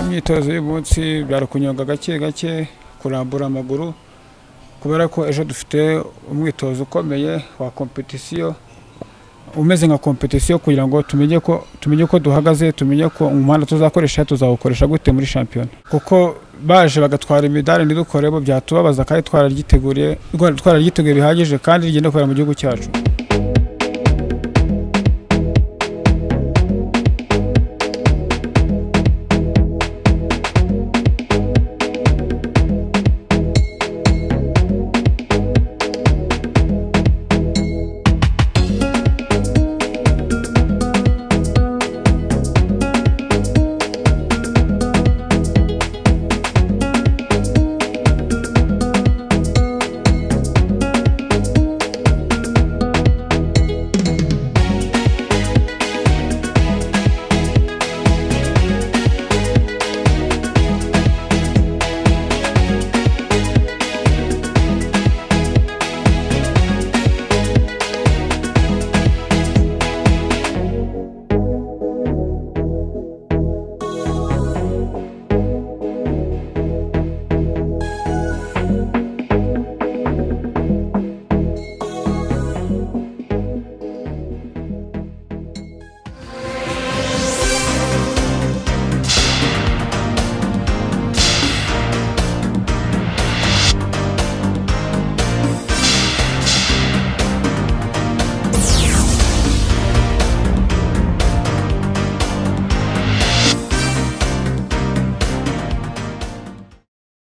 imyitozo y'uyu munsi byari kunyonga gake gake kurambura amaguru kubera ko ejo dufite umwitozo ukomeye wa kompetisiyo umeze nka kompetisiyo kugira ngo tumenye ko tumenye ko duhagaze tumenye ko umuhanda tuzakoresha tuzawukoresha gute muri shampiyona kuko baje bagatwara imidari ntidukorebo byatubabaza kandi twararyiteguye twararyiteguye bihagije kandi rigenda kubera mu gihugu cyacu